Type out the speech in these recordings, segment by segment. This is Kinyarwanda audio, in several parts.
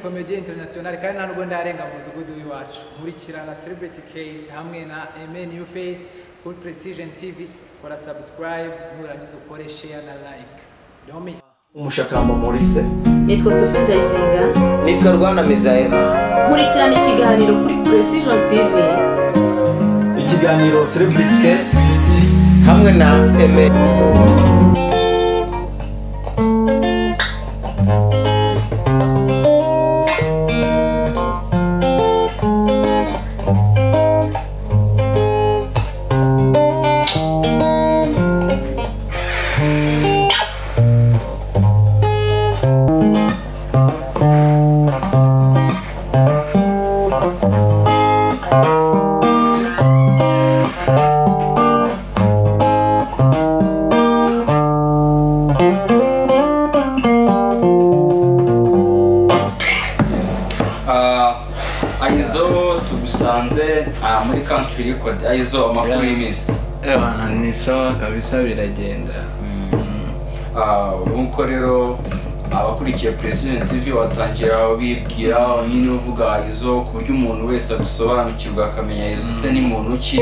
comedie international kandi nta nubwo ndarenga mu mudugudu w'iwacu nkurikira na celebrity case hamwe na eme new face kuri precision tv kora subscribe nurangiza ukore share na like don't miss umushakamba maurice nitwa sofi nzayisenga nitwa rwana mizayena nkurikirana ikiganiro kuri precision tv ikiganiro celebrity case hamwe na eme ayizo tugusanze ah, muri country record ayizo amakuru y'iminsi Ewana ni sawa kabisa biragenda Ah, nk'uko rero abakurikiye Precision TV watangira ubibwira nyine uvuga izo ku buryo umuntu wese agusobanukirwa akamenya izo se ni muntu ki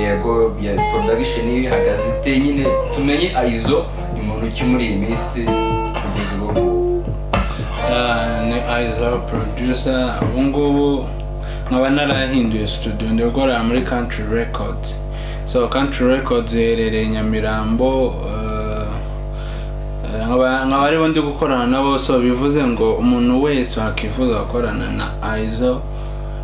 yego ya production ihagaze ite nyine tumenye izo ni muntu ki muri iyi minsi kugeza ubu Ah, ni aiza producer ubungubu nkaba narahinduye studio ndi gukorera muri country records so country records iherereye nyamirambo eh, eh, nkaba nkaba aribo ndi gukorana nabo so bivuze ngo umuntu wese wakwifuza gukorana na aizo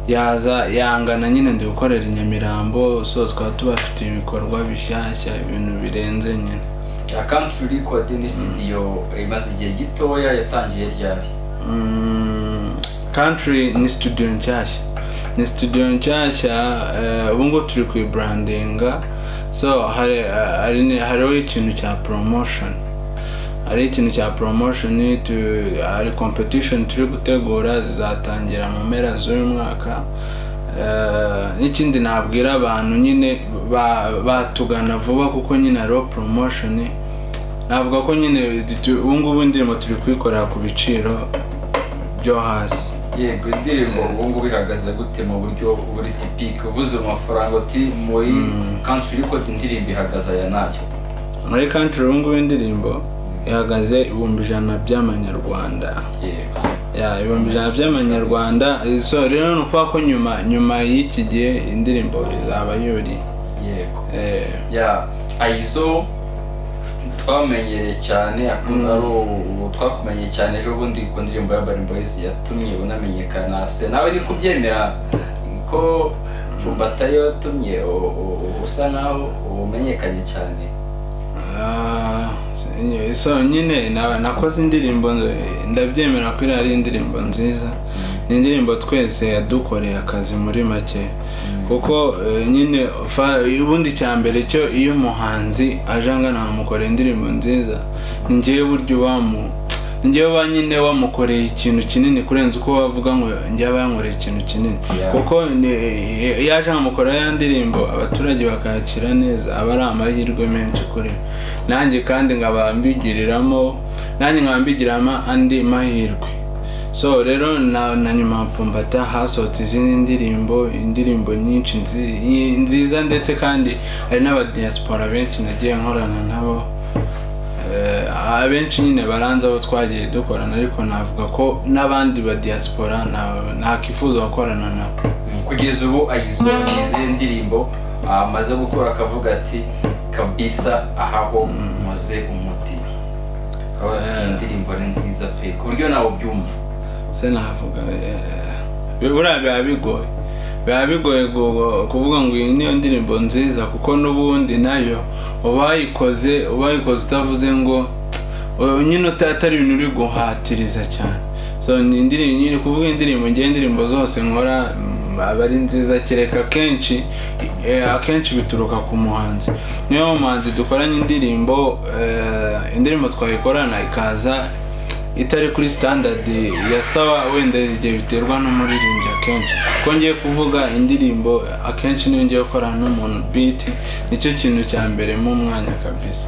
yaza yangana nyine ndi gukorera i nyamirambo so twaba tubafite ibikorwa bishyashya ibintu birenze nyine ya country record ni studio imaze igihe gitoya yatangiye ryari Mm, country ni studio nshyashya ni studio nshyashya eh, ubu ngubu turi kuyibrandinga so hari hari ni- hariho ikintu cya promotion hari ikintu cya promotion tu- hari competition turi gutegura zizatangira mu mpera z'uyu mwaka Eh, n'ikindi nabwira abantu nyine ba- batugana vuba kuko nyine hariho promotion navuga ko nyine tu- ubu ngubu indirimbo turi kuyikorera ku biciro byo hasi yego indirimbo ubu ngubu ihagaze gute mu buryo buri tipike uvuze mu mafaranga uti muri country record indirimbo ihagaze aya nayo muri country ubu ngubu indirimbo ihagaze ibihumbi ijana by'amanyarwanda yego Ya, ibihumbi ijana by'amanyarwanda so rero ni ukuvuga ko nyuma nyuma y'iki gihe indirimbo izaba yuri yego eh, ya ayizo twamenyereye cyane akunda ari ubu twakumenyeye cyane ejo bundi ku ndirimbo ya Urban Boys yatumye unamenyekana se nawe ni kubyemera ko Vumbata yatumye u- u- u- usa nkaho umenyekanye cyane Ah, si- so nyine na- nakoze indirimbo nz- ndabyemera ko iriya ari indirimbo nziza ni indirimbo twese yadukoreye akazi muri make kuko eh, nyine fa- ubundi cya mbere cyo iyo umuhanzi aje angana bamukorera indirimbo nziza ni ngewe buryo wamu ni ngewe ba nyine wamukoreye ikintu kinini kurenza uko wavuga ngo njyewe yankoreye ikintu kinini Yeah. kuko ni- yaje amukora ya ndirimbo abaturage bakakira neza aba ari amahirwe menshi kuri we. nanjye kandi nkaba mbigiriramo nanjye nkaba mbigiramo andi mahirwe so rero na, na nyuma mfumbata hasohotse izindi ndirimbo indirimbo nyinshi nzi- nyi- nziza ndetse kandi hari n'abadiaspora benshi nagiye nkorana nabo Eh, abenshi nyine baranze abo twagiye dukorana ariko navuga ko n'abandi badiaspora na- nakwifuza gukorana nabo kugeza ubu ayizo izihe ndirimbo amaze gukora akavuga ati kabisa ahaho muze umuti akaba ati iyi ndirimbo ni nziza pe ku buryo nawe ubyumva se navuga eh, buriya biba bigoye biba bigoye gu- kuvuga ngo iyi niyo ndirimbo nziza kuko n'ubundi nayo uba wayikoze uba wayikoze utavuze ngo "Oh, nyine uta- atari ibintu uri guhatiriza cyane so ni indirimbo nyine kuvuga indirimbo ngewe indirimbo zose nkora mm, aba ari nziza kereka akenshi eh, akenshi bituruka ku muhanzi niyo muhanzi dukoranye indirimbo eh, indirimbo twayikorana ikaza itari kuri standard yasaba wenda igihe biterwa n'umuririmbyi akenshi ko ngiye kuvuga indirimbo akenshi niyo ngiye gukorana n'umuntu beat nicyo kintu cya mbere mu mwanya kabisa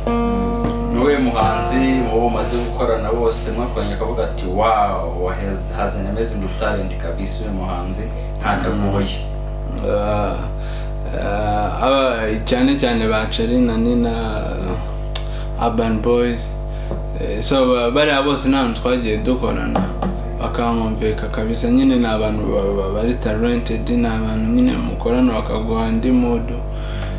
ni wowe muhanzi mu bo umaze gukorana bose mwakoranye akavuga ati wawu hazanye amazing talent kabisa uyu muhanzi ntabwo agoye Ah, ah, aba cyane cyane ba Charly na Nina ah, Urban Boys Eh, so ba- bariya bose nta hantu twagiye dukorana bakankumvika kabisa nyine ni abantu ba- ba- bari talented ni abantu nyine mukorana bakaguha indi mood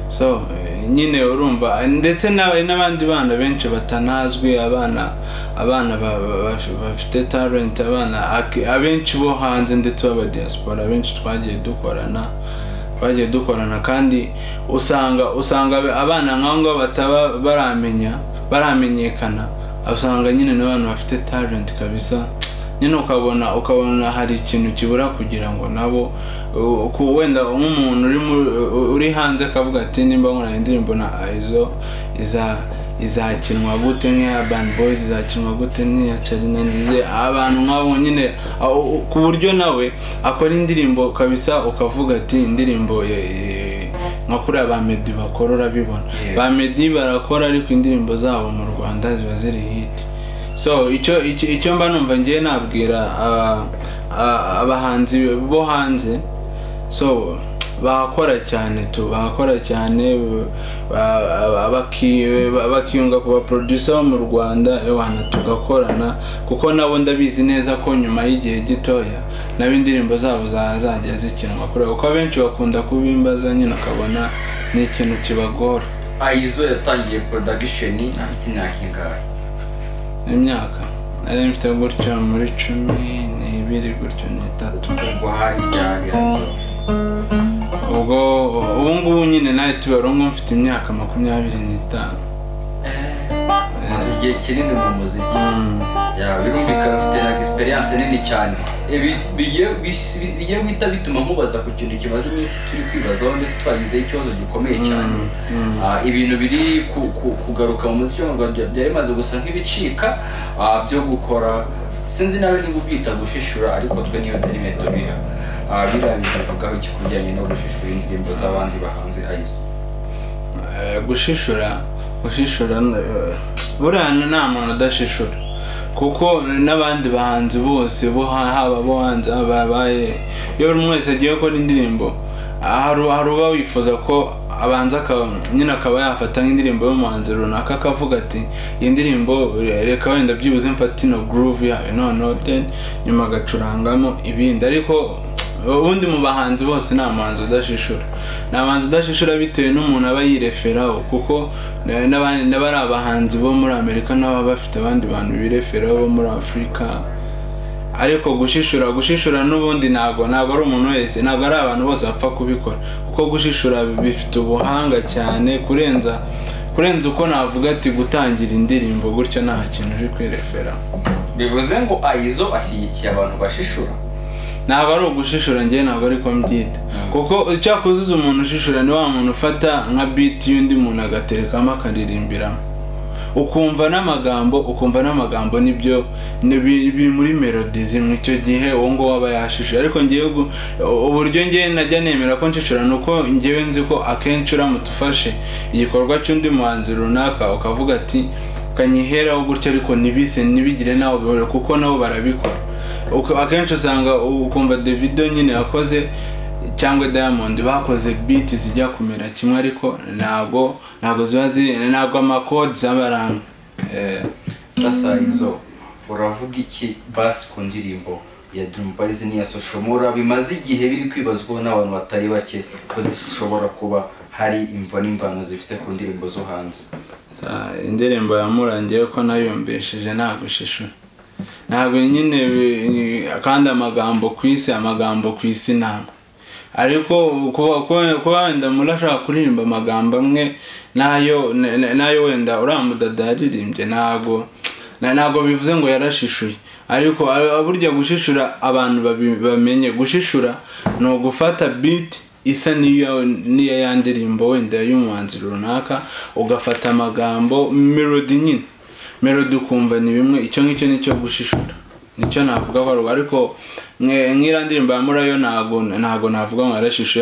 so eh, nyine urumva ndetse n'aba- n'abandi bana benshi batanazwi abana abana ba- ba- ba- bafite talent abana ak- abenshi bo hanze ndetse b'aba diaspora abenshi twagiye dukorana twagiye dukorana kandi usanga usanga ab- abana nk'abo ngabo bataba baramenya baramenyekana usanga nyine n'abantu bafite talent kabisa nyine ukabona ukabona hari ikintu kibura kugira ngo nabo uh, ku- wenda nk'umuntu uri mu- uh, uri hanze akavuga ati nimba nkora indirimbo na izo iza izakinwa gute nk'iya Urban Boys izakinwa gute nk'iya Charly na Nizzo abantu nk'abo nyine ah, u- u- ku buryo nawe akora indirimbo kabisa ukavuga ati indirimbo ya- ya- nka kuriya ba Meddy bakora urabibona Yeah. ba Meddy barakora ariko indirimbo zabo mu Rwanda ziba ziri hit so icyo icyo- icyo mba numva ngiye nabwira ah, ah, abahanzi bo hanze so bakora cyane tu bakora cyane ba- ba- baki- ba- bakiyunga ku baproducer bo mu rwanda ewana tugakorana kuko nabo ndabizi neza ko nyuma y'igihe gitoya nabo indirimbo zabo zazajya zikinwa kureba kuko abenshi bakunda kubimbaza nyine ukabona ni ikintu kibagora ayizo yatangiye production afite imyaka ingahe imyaka nari mfite gutya muri cumi n'ibiri gutyo n'itatu ubwo hari ryari ayizo ubwo ubu ngubu nyine nawe tubarongo mfite imyaka makumyabiri n'itanu maze igihe kinini mu muziki ya birumvikana ufite na experience nini cyane ibi bigiye bis- bigiye guhita bituma nkubaza ku kintu kimaze iminsi turi kwibazaho ndetse twagizeho ikibazo gikomeye cyane Ah, ibintu biri ku- ku- kugaruka mu muziki wo mu Rwanda bya- byari bimaze gusa nk'ibicika ah, byo gukora sinzi nawe niba ubyita gushishura ariko twe niyo terime tubiha Ah, biriya bikavugaho iki ku bijyanye no gushishura indirimbo z'abandi bahanzi ayizo Eh, gushishura gushishura eh, buriya nta muntu udashishura kuko n'abandi bahanzi bose bo ha- haba bo hanze haba abaye iyo buri umwe wese agiye gukora indirimbo hari hari uba wifuza ko abanza aka- nyine akaba yafata nk'indirimbo y'umuhanzi runaka akavuga ati iyi ndirimbo eh, reka wenda byibuze mfate ino groove yayo noneho then nyuma agacurangamo ibindi ariko ubundi mu bahanzi bose ni amahanzi udashishura ni abahanzi udashishura bitewe n'umuntu aba yireferaho kuko na- n'abandi n'abari abahanzi bo muri amerika n'aba bafite abandi bantu bireferaho bo muri afurika ariko gushishura gushishura n'ubundi ntabwo ntabwo ari umuntu wese ntabwo ari abantu bose bapfa kubikora kuko gushishura bifite ubuhanga cyane kurenza kurenza uko navuga ati gutangira indirimbo gutyo nta kintu uri kwireferaho bivuze ngo ayizo ashyigikiye abantu bashishura ntabwo ari ugushishura njye ntabwo ariko mbyita kuko icyakuzuza umuntu ushishura ni wa muntu ufata nka biti y'undi muntu agaterekamo akaririmbiramo ukumva n'amagambo ukumva n'amagambo nibyo ni- bi- biri muri melodi zimwe icyo gihe uwo nguwo aba yashishura ariko ngewe gu- uburyo ngewe najya nemera ko nshishura ni uko ngewe nzi ko akenshi uramutse ufashe igikorwa cy'undi muhanzi runaka ukavuga ati kanyiheraho gutya ariko ntibise ntibigire nawe bihore kuko nabo barabikora Uka- akenshi usanga ukumva davido nyine yakoze cyangwa diamond bakoze beat zijya kumera kimwe ariko ntabwo ntabwo ziba ziri ntabwo amakodi aba ari amwe Eh, sasa izo uravuga iki basi ku ndirimbo ya Dream Boys n'iya Soshomora bimaze igihe biri kwibazwaho n'abantu batari bake ko zishobora kuba hari imvo n'imvano zifite ku ndirimbo zo hanze ah, indirimbo yamurangiye ko nayumvishije nta gushishura ntabwo nyine bi- kandi amagambo ku isi amagambo ku isi ni amwe ariko kuba- kuba kuba wenda muri ashaka kuririmba amagambo amwe nayo na- na- nayo wenda uramudada yaririmbye ntago na- ntago bivuze ngo yarashishuye ariko a- burya gushishura abantu babi- bamenye gushishura ni ugufata beat isa n'iyo n'iya ya ndirimbo wenda y'umuhanzi runaka ugafata amagambo melody nyine melody ukumva ni bimwe icyo ngicyo ni cyo gushishura nicyo navuga ko ari uko ariko mwe- nk'iriya ndirimbo ya murayo ntago ntago navuga ngo yarashushe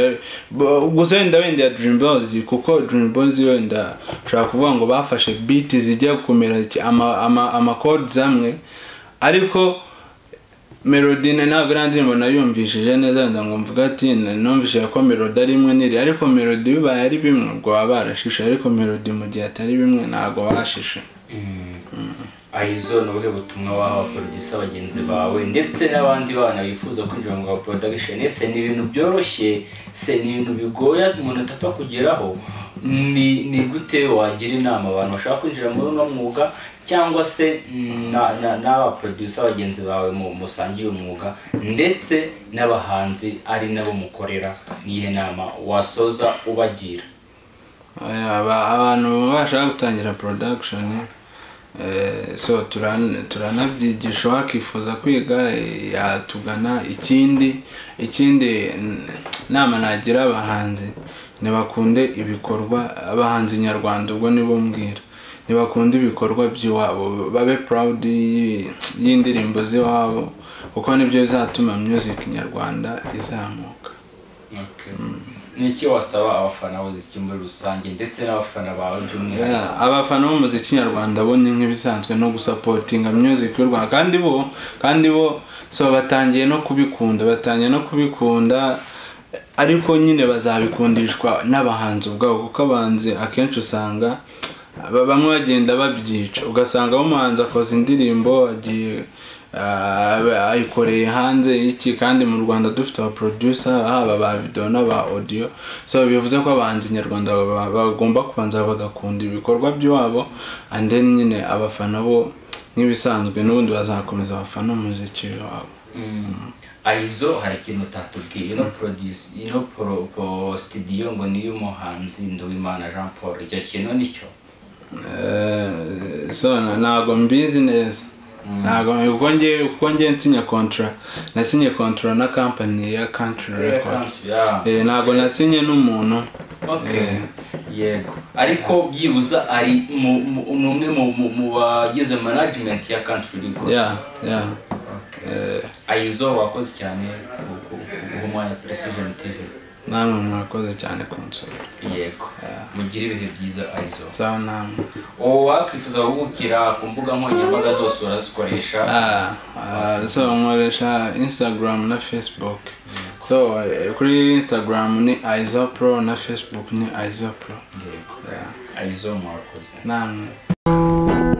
Bo- gusa wenda wenda ya dream boys kuko dream boys wenda ushobora kuvuga ngo bafashe beat zijya kumera ki- ama ama ama chords amwe ariko melody na- ntabwo iriya ndirimbo nayumvishije neza wenda ngo mvuge ati "Na- numvishije ko melody ari imwe n'iri ariko melody bibaye ari bimwe ubwo baba barashishe ariko melody mu gihe atari bimwe ntabwo barashishe ahizo ni ubuhe butumwa waha abaporodisa bagenzi bawe ndetse n'abandi bana bifuza kwinjira mu bwa porodagisheni ese ni ibintu byoroshye se ni ibintu bigoye umuntu atapfa kugeraho ni ni gute wagira inama abantu bashaka kwinjira muri uno mwuga cyangwa se mm, na- na- n'abaporodisa bagenzi bawe mu- musangiye umwuga ndetse n'abahanzi ari nabo mukorera niyihe nama wasoza ubagira Aya, aba- abantu babasha gutangira production eh, so turan- turanabyigisha wakifuza kwiga eh, yatugana ikindi ikindi n- nama nagira abahanzi ntibakunde ibikorwa abahanzi nyarwanda ubwo nibo mbwira ntibakunde ibikorwa by'iwabo babe proud y'i- y'indirimbo z'iwabo kuko nibyo bizatuma music nyarwanda izamuka ni iki wasaba abafana b'umuziki muri rusange ndetse n'abafana bawe by'umwihariko Yeah, abafana b'umuziki nyarwanda bo ni nk'ibisanzwe no gusapotinga music y'u rwanda kandi bo kandi bo so batangiye no kubikunda batangiye no kubikunda ariko nyine bazabikundishwa n'abahanzi ubwabo kuko abahanzi akenshi usanga ba- bamwe bagenda babyica ugasanga umuhanzi akoze indirimbo agiye Ah, ayikoreye hanze y'iki kandi mu rwanda dufite aba producer haba ba video n'aba audio so bivuze ko abahanzi nyarwanda ba- bagomba kubanza bagakunda ibikorwa by'iwabo and then nyine abafana bo nk'ibisanzwe n'ubundi bazakomeza abafana umuziki wabo ayizo hari ikintu utatubwiye ino produce ino pro, pro studio ngo ni y'umuhanzi Nduwimana Jean Paul icyo kintu nicyo Eh, so na- ntago mbizi neza ntago kuko ngiye kuko ngiye nsinya kontra nasinye kontra na company ya country records Yeah. Eh, ntago nasinye n'umuntu Okay. Eh. yego ariko byibuza ari mu- mu- ni umwe mu- mu- mu bagize management ya country record yeah yeah Eh, ayizo wakoze cyane ku- ku- ku guha umwanya precision tv namwe mwakoze cyane kunsura yego mugire ibihe byiza ayizo sawa namwe ubu wakwifuza guhugukira ku mbuga nkoranyambaga zose urazikoresha Ah, ah, so nkoresha instagram na facebook so eh, kuri instagram ni isopro na facebook ni isopro yego ayizo mwakoze namwe